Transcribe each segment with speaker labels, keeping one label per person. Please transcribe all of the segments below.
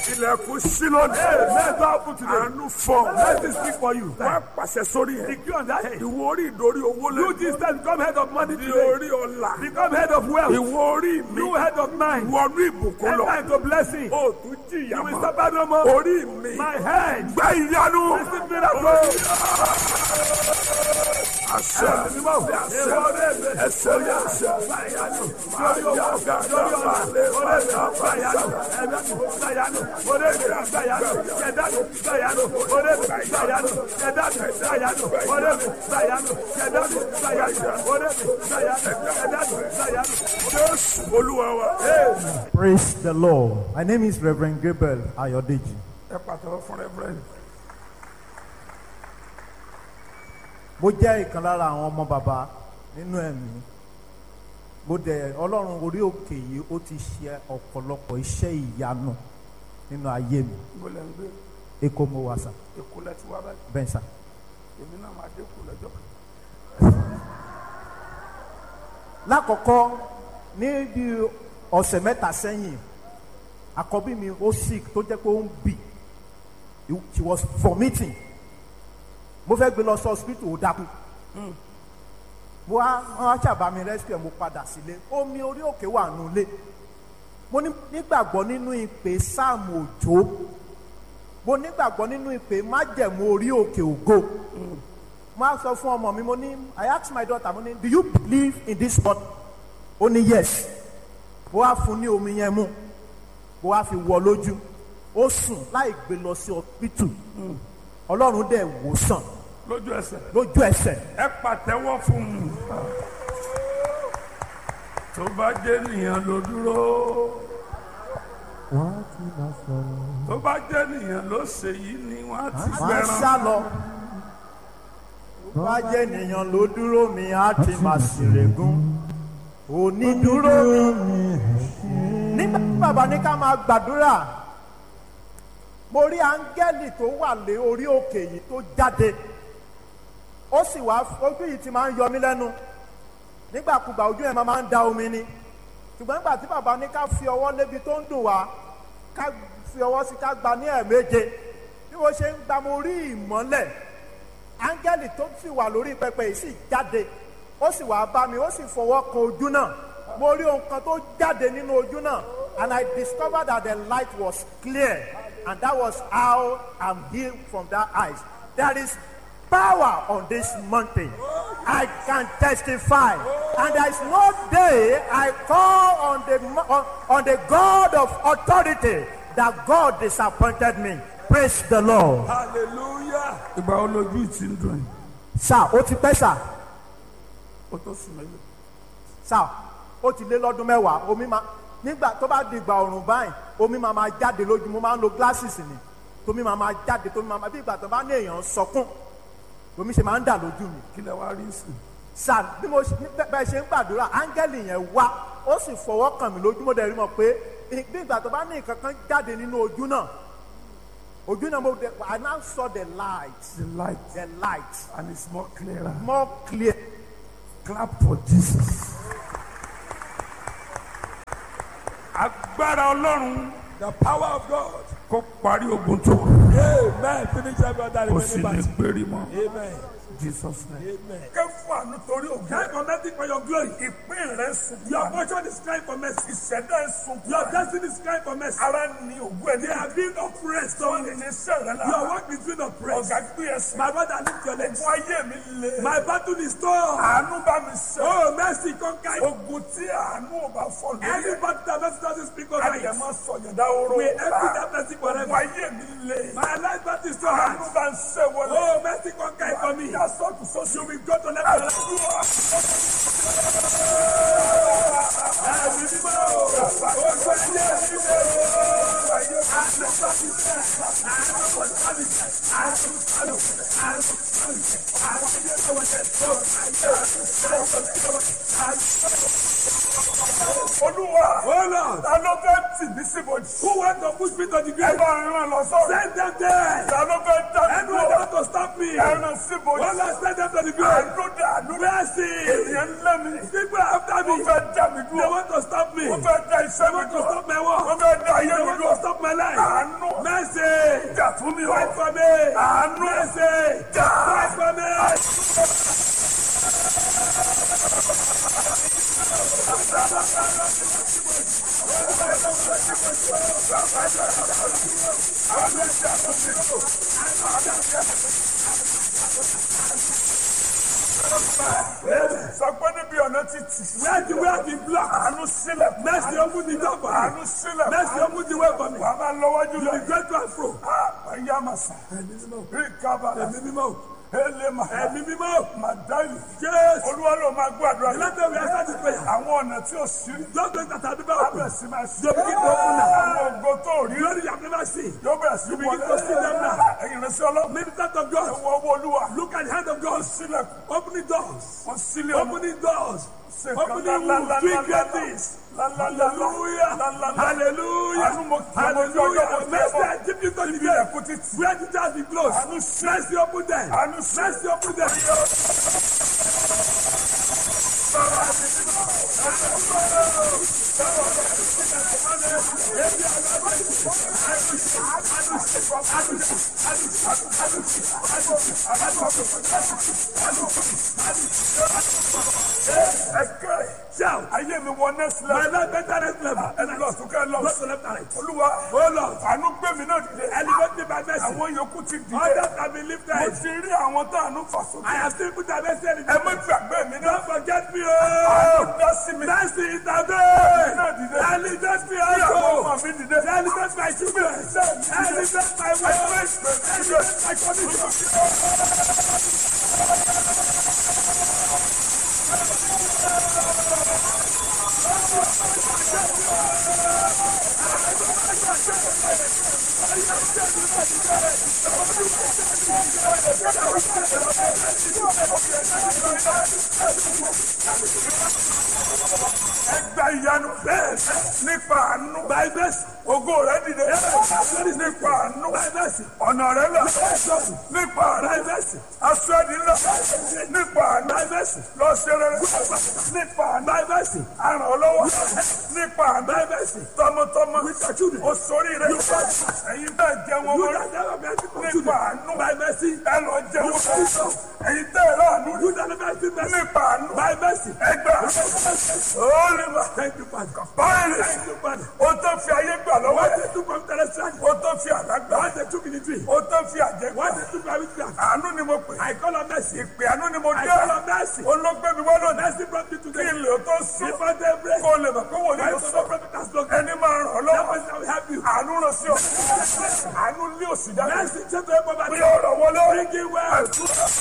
Speaker 1: ilẹ̀kùn sí lónìí.
Speaker 2: Let God open today.
Speaker 1: àánú fọ.
Speaker 2: Let me speak for you.
Speaker 1: wọ́n pàṣẹ sórí ẹ̀.
Speaker 2: Decree on that head.
Speaker 1: ìwọ orí ìdórí owó
Speaker 2: You
Speaker 1: lẹ́nu.
Speaker 2: this time become head of money
Speaker 1: ní
Speaker 2: today.
Speaker 1: orí ọ̀la.
Speaker 2: Become head of wealth.
Speaker 1: ìwọ orí mi.
Speaker 2: You head of mind.
Speaker 1: wọnú ìbùkún lọ.
Speaker 2: Enter into blessing.
Speaker 1: o tún jìyà
Speaker 2: You will
Speaker 1: mọ́.
Speaker 2: suffer no more.
Speaker 1: orí mi.
Speaker 2: My head.
Speaker 1: gbẹ ìyanu.
Speaker 2: Receive miracle.
Speaker 1: àṣẹ àṣẹ ẹsẹ ní àṣẹ. jésù olúwa wa.
Speaker 3: Praise the Lord. My name is Reverend Gabriel Ayodeji.
Speaker 1: ẹ pàtàkì fún rẹ́fúrẹ́ǹdì.
Speaker 3: Mo jẹ́ ìkan lára àwọn ọmọ bàbá nínú ẹ̀mí. Mo dẹ̀ Ọlọ́run orí òkè yìí ó ti ṣe ọ̀pọ̀lọpọ̀ iṣẹ́ ìyanu nínú ayé mi.
Speaker 1: ibo lẹ ń gbé
Speaker 3: Èkó mo wà sà,
Speaker 1: èkó lẹ ti wá báyìí
Speaker 3: bẹ́ẹ̀ sà.
Speaker 1: èmi náà máa dé kó lọ́jọ́ kan.
Speaker 3: Lákọ̀ọ́kọ́ ní bí ọ̀sẹ̀ mẹ́ta sẹ́yìn, àkọ́bí mi ó sick tó jẹ́ pé ó ń bì. She was vomiting. Mo fẹ́ gbé lọ sí hospital ó dákú. mo wá wọn ṣàbá mi rescue mo padà sílé omi orí òkè wà nulẹ̀ mo ní- nígbàgbọ́ nínú ìpè sáàmù òjò mo nígbàgbọ́ nínú ìpè májẹ̀mú orí òkè ògo mo á sọ fún ọmọ mi mo ní I ask my daughter mo ní do you believe in this word ó ní yes mo wá fún ní omi yẹn mu mo wá fi wọ lójú ó sùn láì gbé lọ sí hospital ọlọ́run dẹ̀ wò sàn
Speaker 1: lójú ẹsẹ̀
Speaker 3: lójú ẹsẹ̀
Speaker 1: ẹ pàtẹ́wọ́ fún un. tó bá jẹ́ nìyẹn ló dúró tó bá jẹ́ nìyẹn ló ṣe yìí ni wọ́n á ti
Speaker 3: máa
Speaker 1: gbẹran.
Speaker 3: sá lọ. Wá jẹ́ ènìyàn ló dúró mi á ti máa ṣèrègùn. Onídúró mi. Nígbà tí bàbá ní ká máa gbàdúrà, mo rí áńgẹ́lì tó wà lé orí òkè yìí tó jáde. Ó sì wá ojú yìí ti máa ń yọ mí lẹ́nu. Nígbàkúgbà ojú ẹ̀ máa ń da omi ni. Ṣùgbọ́n nígbà tí bàbá ní ká fi ọwọ́ lébi tó ń dùn wá, ká fi ọwọ́ sí ká gba ní ẹ̀ẹ̀méje bí mo ṣe ń gba mo rí ìmọ́lẹ̀ áńgẹ́lì tó sì wà lórí pẹpẹ yìí sì jáde ó sì wá bá mi ó sì fọwọ́ kan ojú náà mo rí ohun kan tó jáde nínú ojú náà and I discovered that the light was clear and that was how I'm healed from that eyes there is power on this mountain I can testify and there is no day I call on the mo- on, on the God of authority that God disappointed me praise the Lord.
Speaker 1: hallelujah. ìgbà wo lójú ti ń dùn yìí
Speaker 3: sá ó ti pẹ́ sá
Speaker 1: ó tó sùn mẹ́lẹ̀.
Speaker 3: sá ó ti lé lọ́dún mẹ́wàá omi máa nígbà tó bá di ìgbà ọ̀rùn báyìí omi máa máa jáde lójú mo máa ń lo glasses ni tómi máa máa jáde tómi máa máa bí ìgbà tó bá ní èèyàn sọkún omi ṣe máa ń dà lójú mi
Speaker 1: kí lẹ wá rí sí.
Speaker 3: sá bí mo ṣe bẹ́- bẹ́ẹ̀ ṣe ń gbàdúrà áńgẹ́lì yẹn wá ó sì fọwọ́ kàn mí lójú mo dẹ̀ rí mọ̀ pé bí ìgbà tó bá ní nǹkan kan jáde nínú ojú náà ojú náà mo dẹ̀ I now saw the light
Speaker 1: the light
Speaker 3: the light
Speaker 1: and it's more clearer.
Speaker 3: more clear.
Speaker 1: clap for jesus. agbára ọlọ́run
Speaker 2: The power of God.
Speaker 1: kó parí ogun tó kù.
Speaker 2: Amen. Finish every other
Speaker 1: kó sì ní
Speaker 2: remaining
Speaker 1: péré mọ́.
Speaker 2: battle. Amen.
Speaker 1: jesus name.
Speaker 2: Amen.
Speaker 1: kẹ́ fún àánú torí ògùn.
Speaker 2: Cry for mercy for your glory.
Speaker 1: ìpín rẹ̀ sùn.
Speaker 2: Your portion is crying for mercy.
Speaker 1: ìṣẹ̀dá ẹ̀ sùn.
Speaker 2: Your destiny is crying for mercy.
Speaker 1: ara ni ògùn ẹ̀ ní.
Speaker 2: They are being oppressed.
Speaker 1: wọ́n ní iṣẹ́ rẹ̀ la.
Speaker 2: Your work is being oppressed.
Speaker 1: ọ̀gá gbé ẹsẹ̀.
Speaker 2: My brother, lift your legs.
Speaker 1: fún ayé mi le.
Speaker 2: My battle is torn.
Speaker 1: àánú bá mi ṣe.
Speaker 2: Oh, mercy, conquer. it.
Speaker 1: ogun tí àánú ò bá fọ́ lórí
Speaker 2: Any
Speaker 1: ẹ̀.
Speaker 2: battle that mercy doesn't speak over
Speaker 1: àyẹ̀
Speaker 2: it.
Speaker 1: máa sọ yọ̀dá oró.
Speaker 2: We empty that mercy
Speaker 1: fún
Speaker 2: forever.
Speaker 1: ayé mi le.
Speaker 2: My life battle is too
Speaker 1: àánú
Speaker 2: hard.
Speaker 1: bá ń ṣe wọlé.
Speaker 2: Oh, mercy, conquer it for me.
Speaker 1: Yà sọ́tù sọ́sù.
Speaker 2: You will go to left and right.
Speaker 1: Àdúrà.
Speaker 2: Ẹ̀mí mímọ́. Oṣù ayé mi lè.
Speaker 1: Olúwa.
Speaker 2: Oh Lord.
Speaker 1: Ta ló fẹ́ tì mí síbòjì?
Speaker 2: Who want to push me to the
Speaker 1: Ẹ
Speaker 2: grave?
Speaker 1: bá rán lọ sọ́run.
Speaker 2: Send them there.
Speaker 1: Ta ló fẹ́ dá mi
Speaker 2: Anyone
Speaker 1: dúró?
Speaker 2: want to stop me?
Speaker 1: Ẹ rán síbòjì.
Speaker 2: Oh Lord, send them to the grave.
Speaker 1: Àánú dà àánú dà.
Speaker 2: Mercy.
Speaker 1: Ènìyàn ń lé mi.
Speaker 2: People after
Speaker 1: Mo
Speaker 2: me.
Speaker 1: fẹ́ dá mi
Speaker 2: They
Speaker 1: dúró.
Speaker 2: want to stop me.
Speaker 1: Mo
Speaker 2: They
Speaker 1: fẹ́ dá iṣẹ́ mi
Speaker 2: want to
Speaker 1: dúró.
Speaker 2: stop my
Speaker 1: Mo
Speaker 2: work.
Speaker 1: fẹ́ dá ayé
Speaker 2: They
Speaker 1: mi
Speaker 2: want
Speaker 1: dúró.
Speaker 2: to stop my life.
Speaker 1: Àánú fún mi o.
Speaker 2: Fight for me.
Speaker 1: àánú
Speaker 2: Mercy.
Speaker 1: jà.
Speaker 2: Fight for me.
Speaker 1: sọ pé níbi ọ̀nà títì.
Speaker 2: Where the way be blocked.
Speaker 1: àánú sílẹ̀.
Speaker 2: Mercy open the door for me.
Speaker 1: àánú sílẹ̀.
Speaker 2: Mercy open the way for me.
Speaker 1: wàá máa lọ́wọ́jú
Speaker 2: You
Speaker 1: lọ.
Speaker 2: be great to and fro.
Speaker 1: ayé àmàsà.
Speaker 2: Ẹ̀mí mímọ́.
Speaker 1: rí kábàlà.
Speaker 2: Ẹ̀mí mímọ́.
Speaker 1: elema.
Speaker 2: Ẹ̀mí mímọ́.
Speaker 1: màdáyì.
Speaker 2: Yes.
Speaker 1: olúwa ló máa gbàdúrà.
Speaker 2: The letter we are starting prayer.
Speaker 1: àwọn ọ̀nà tí ò sí.
Speaker 2: Those things that are never open.
Speaker 1: abẹ́ sí máa sí.
Speaker 2: You begin to open now.
Speaker 1: àwọn ògo tó rí.
Speaker 2: Glory you have never seen.
Speaker 1: yóò bẹ̀rẹ̀ sí
Speaker 2: You begin to see them now.
Speaker 1: ẹ̀yin rẹ̀ sí ọlọ́run.
Speaker 2: Ministers of God.
Speaker 1: ẹ̀wọ̀ owó olúwa.
Speaker 2: Look at the hand of God.
Speaker 1: sílẹ̀
Speaker 2: Opening doors.
Speaker 1: kò sílẹ̀ ọmọ.
Speaker 2: Opening doors.
Speaker 1: Ṣe nǹkan
Speaker 2: Opening
Speaker 1: lá- lá-
Speaker 2: wombs.
Speaker 1: lá-
Speaker 2: Doing
Speaker 1: lá-
Speaker 2: great
Speaker 1: lá-
Speaker 2: things.
Speaker 1: lá- lá- lá- lá-
Speaker 2: Hallelujah.
Speaker 1: lá- lá- lá-
Speaker 2: Hallelujah.
Speaker 1: Àánú mo kí ọmọ ọjọ́ ọjọ́
Speaker 2: Hallelujah.
Speaker 1: ọjọ́
Speaker 2: Mercy
Speaker 1: ọjọ́.
Speaker 2: I give you to the
Speaker 1: Ibi
Speaker 2: day.
Speaker 1: ẹ̀kú títì.
Speaker 2: Where the doors be closed.
Speaker 1: Àánú sí.
Speaker 2: Mercy open them.
Speaker 1: Àánú sí.
Speaker 2: Mercy open them.
Speaker 1: ẹ̀kẹ́
Speaker 2: Shout.
Speaker 1: ayé mi wọ next
Speaker 2: My
Speaker 1: level.
Speaker 2: life better next level.
Speaker 1: ẹni lọ sókè lọ.
Speaker 2: Go to left and right.
Speaker 1: olúwa
Speaker 2: Oh Lord.
Speaker 1: àánú gbé mi náà dìde.
Speaker 2: Elevate me by mercy.
Speaker 1: àwọn yòókù ti dìde.
Speaker 2: Others have been
Speaker 1: mo
Speaker 2: lifted.
Speaker 1: ti rí àwọn tó àánú fà sókè.
Speaker 2: I have seen put a mercy in
Speaker 1: ẹ má gbàgbé mi náà.
Speaker 2: Don't forget me,
Speaker 1: àánú
Speaker 2: oh.
Speaker 1: dá sí mi.
Speaker 2: Mercy is a
Speaker 1: náà
Speaker 2: day.
Speaker 1: dìde.
Speaker 2: Elevate me
Speaker 1: Bí àwọn
Speaker 2: also.
Speaker 1: ọmọ mi dìde.
Speaker 2: Elevate my children. Elevate my wife. Elevate my community.
Speaker 1: ẹgbà ìyanu bẹ́ẹ̀ nípa àánú.
Speaker 2: By mercy.
Speaker 1: ògo rẹ dìde. nípa àánú.
Speaker 2: By mercy.
Speaker 1: ọ̀nà rẹ là. nípa
Speaker 2: By
Speaker 1: àánú.
Speaker 2: mercy.
Speaker 1: aṣọ ẹni ńlá. nípa àánú.
Speaker 2: By mercy.
Speaker 1: lọ ṣe rere. nípa àánú.
Speaker 2: By mercy.
Speaker 1: aràn ọ́ lọ́wọ́. nípa àánú.
Speaker 2: By mercy.
Speaker 1: tọmọtọmọ.
Speaker 2: With your children.
Speaker 1: o sórí rẹ. ẹ̀yin bẹ́ẹ̀ jẹ́ wọn
Speaker 2: You
Speaker 1: mọ́.
Speaker 2: that never been able to
Speaker 1: nípa àánú.
Speaker 2: By mercy.
Speaker 1: ẹ lọ jẹ́ wọn mọ́. ẹ̀yin tẹ́ ẹ láàánú.
Speaker 2: You that never been mercy.
Speaker 1: nípa àánú.
Speaker 2: By mercy.
Speaker 1: ẹgbà. ó lè má.
Speaker 2: Thank you, Father.
Speaker 1: báyìí.
Speaker 2: Thank you, Father.
Speaker 1: o tó fi ayé gbà lọ́wọ́
Speaker 2: What
Speaker 1: ẹ̀.
Speaker 2: they took from Terrestrial.
Speaker 1: o tó fi àlágbà.
Speaker 2: What they took in the tree.
Speaker 1: o tó fi àjẹgbà.
Speaker 2: What they took from witchcraft.
Speaker 1: àánú ni mo pè.
Speaker 2: I call on mercy.
Speaker 1: ìpè àánú ni mo
Speaker 2: I
Speaker 1: dé.
Speaker 2: call on mercy.
Speaker 1: olóògbé mi wá lónìí.
Speaker 2: Mercy brought me
Speaker 1: kí
Speaker 2: today.
Speaker 1: n lè tó sùn.
Speaker 2: Before daybreak.
Speaker 1: kó lè mọ̀ pé wò ní
Speaker 2: My
Speaker 1: lọ
Speaker 2: son
Speaker 1: sọ.
Speaker 2: of prophet has spoken.
Speaker 1: ẹni máa ràn ọ́
Speaker 2: That
Speaker 1: lọ́wọ́.
Speaker 2: person will help you.
Speaker 1: àánú ràn sí ọ. àánú lé òsì jáde.
Speaker 2: Mercy take away poverty.
Speaker 1: bí ọ̀rọ̀ wọlé.
Speaker 2: Bring in wealth.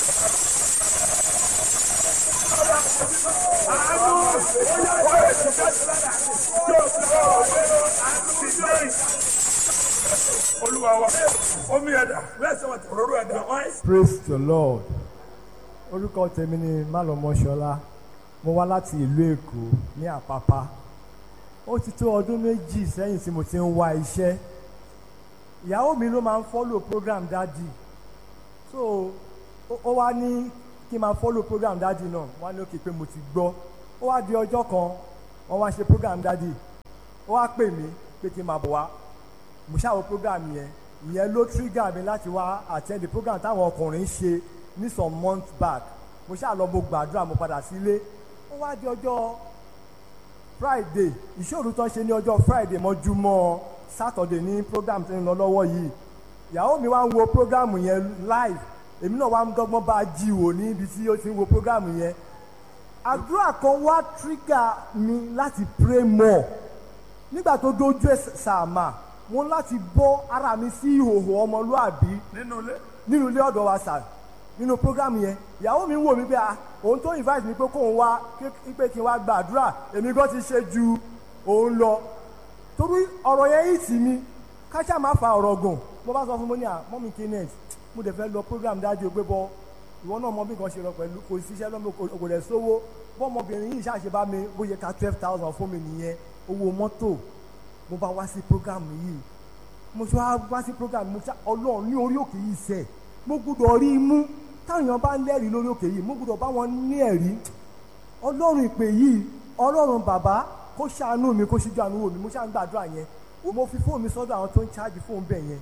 Speaker 1: olúwa wa omi ẹ̀dá
Speaker 2: Where's our
Speaker 1: òróró ẹ̀dá
Speaker 2: Your eyes.
Speaker 3: praise the lord orúkọ tèmi ni malọmọṣọlá mo wá láti ìlú èkó ní àpápá ó ti tó ọdún méjì sẹ́yìn tí mo ti ń wá iṣẹ́ ìyàwó mi ló máa ń follow program dádì so ó- ó wá ní kí n máa follow program dádì náà wá ní òkè pé mo ti gbọ́ ó wá di ọjọ́ kan wọ́n wá ṣe program dádì ó wá pè mí pé kí n máa bọ̀ wá mo ṣàwọ program yẹn ìyẹn ló trigger mi láti wá attend the program táwọn ọkùnrin ṣe ní some months back mo ṣáà lọ mo gbàdúrà mo padà sílé ó wá di ọjọ́ friday ìṣòro tó ń ṣe ní ọjọ́ friday mọ́júmọ́ saturday ní program tó ń lọ lọ́wọ́ yìí ìyàwó mi wá ń wo program yẹn live èmi náà wá ń dọ́gbọ́n bá a jí wò ní ibi tí ó ti ń wo program yẹn àdúrà kan wá trigger mi láti pray more nígbà tó dojú ẹ̀ sàmà mo ń láti bọ́ ara mi sí ìhòòhò ọmọlúàbí
Speaker 1: nínú ilé
Speaker 3: nínú ilé ọ̀dọ̀ wa sà nínú program yẹn ìyàwó mi ń wò mí pé ah òun tó invite mi pé kóun wá kí- pé kí n wá gbàdúrà èmi gan ti ṣe ju òun lọ torí ọ̀rọ̀ yẹn yìí tì mí káṣá máa fa ọ̀rọ̀ gùn mo bá sọ fún mo ní à mọ́mí kenneth mo dẹ̀ fẹ́ lọ program dájú o pé bọ́ ìwọ náà mọ bí nǹkan ṣe lọ pẹ̀lú kò síṣẹ́ lọ́mọ kò kò dẹ̀ sówó bọ́mọbìnrin yìí ṣàṣe bá mi bóyá ká twelve thousand fún mi nìyẹn owó mọ́tò mo bá wá sí program yìí mo ṣe wá wá sí program mo ṣá ọlọ́run ní orí òkè yìí sẹ̀ mo gbúdọ̀ rí i mú táwọn èèyàn bá ń lẹ́rìí lórí òkè yìí mo gbúdọ̀ bá wọn ní ẹ̀rí ọlọ́run ìpè yìí ọlọ́run bàbá kó ṣàánú mi kó ṣíjú àánú wò mí mo ṣáà ń gbàdúrà yẹn mo fi fóònù mi sọ́dọ̀ àwọn tó ń ṣáàjì fóònù bẹ̀ yẹn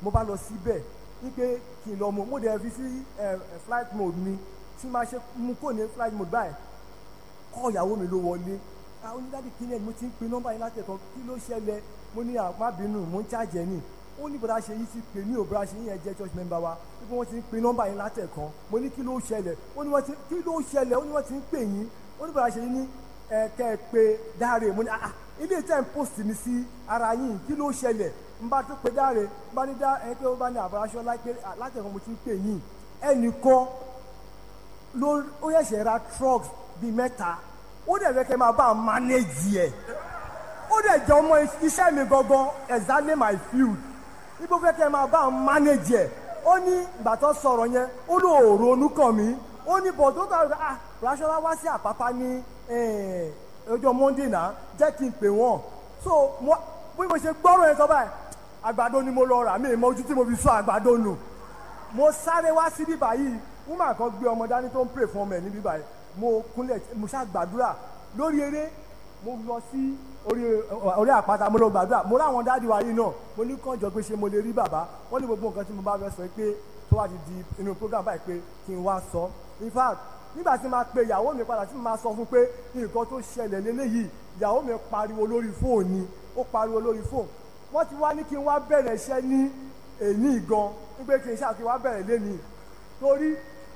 Speaker 3: mo bá lọ síbẹ̀ wípé kí n lọ mú mo dẹ̀ fi sí ẹ, ẹ, flight mode mi tí máa ṣe mú kò ní flight mode báyìí kọ́ ìyàwó mi ló wọlé àwọn onídàájú kìíní ẹ̀ mo ti ń pe nọ́mbà yín láti ẹ̀kan kí ló ṣẹlẹ̀ mo ní àpábínú mo ń ṣàjẹ́ ni ó ní bọ́dá ṣe yí ti pè ní òbúra ṣe yín ẹ̀ jẹ́ church member wa wípé wọ́n ti ń pe nọ́mbà yín láti ẹ̀kan mo ní kí ló ṣẹlẹ̀ ó ní wọ́n ti kí ló ṣẹlẹ̀ ó ní wọ́n ti ń pè yín ó ní bọ́dá ṣe yín ní ẹ̀ kẹ́ ẹ pé dáre mo ní ah ilé tẹ́ ń post mi sí ara yín kí ló ṣẹlẹ̀ n bá tó pe dáre n bá ní dá ẹ pé ó bá ní àbúráṣọ láti ẹ̀kan mo ti ń pè yín ẹnìkan ló ó yẹ̀ṣẹ̀ ra trucks bíi mẹ́ta ó dẹ̀ fẹ́ kẹ́ máa bá a manage ẹ̀ ó dẹ̀ jẹ́ ọmọ iṣẹ́ mi gangan exactly my field ibo fẹ́ kẹ́ máa bá a manage ẹ̀ ó ní ìgbà tó sọ̀rọ̀ yẹn ó ló ronú kàn mí ó ní bọ̀ tó tọ̀ ah Raṣọlá wá sí Àpápá ní eh, ọjọ́ Monday náà jẹ́ kí n pè wọ́n so mo bí mo ṣe gbọ́rọ̀ yẹn sọ báyìí àgbàdo ni mo lọ rà mí ìmọ̀ ojú tí mo fi sọ àgbàdo nù mo sáré wá sí bíbá yìí woman kan gbé ọmọ dání tó ń pray fún ọmọ ẹ ní bíbá yìí mo kúnlẹ̀ mo ṣá gbàdúrà lórí eré mo lọ sí orí orí àpáta mo lọ gbàdúrà mo láwọn dáàdi wa yìí náà mo ní kànjọ pé ṣé mo lè rí bàbá wọ́n ní gbogbo nǹkan tí mo bá fẹ́ sọ pé tó wá ti di inú program báyìí pé kí n wá sọ in fact nígbà tí máa pe ìyàwó mi padà tí mo máa sọ fún pé nǹkan tó ṣẹlẹ̀ lélẹ́yìí ìyàwó mi pariwo lórí fóònù ni ó pariwo lórí fóònù wọ́n ti wá ní kí n wá bẹ̀rẹ̀ iṣẹ́ ní èní gan wípé kí n ṣáà kí n wá bẹ̀rẹ̀ lénìí torí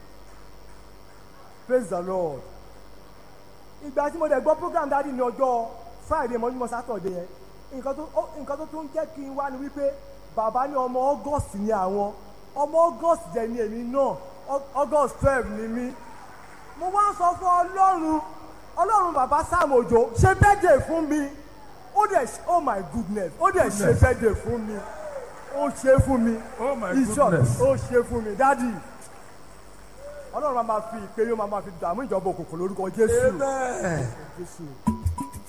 Speaker 3: praise the lord ìgbà tí mo dẹ̀ gbọ́ program dáàdi ní ọjọ́ friday mọ́júmọ́ saturday yẹn nǹkan tó ó- nǹkan tó tún jẹ́ kí n wá ni wípé bàbá ní ọmọ august ni àwọn ọmọ august jẹ́ ni èmi náà Au- august twelve ni mí mo wá ń sọ fún ọlọ́run ọlọ́run bàbá sam òjò ṣe bẹ́ẹ̀dẹ̀ fún mi ó dẹ̀ ṣe- oh my goodness ó dẹ̀ ṣe bẹ́ẹ̀dẹ̀ fún mi ó ṣe fún mi
Speaker 1: Oh my
Speaker 3: In short,
Speaker 1: goodness.
Speaker 3: ó ṣe fún mi dádì ọlọ́run máa ma fi ìpè yóò máa ma fi dààmú ìjọba òkùnkùn lórúkọ jésù
Speaker 1: Amen.
Speaker 3: jésù.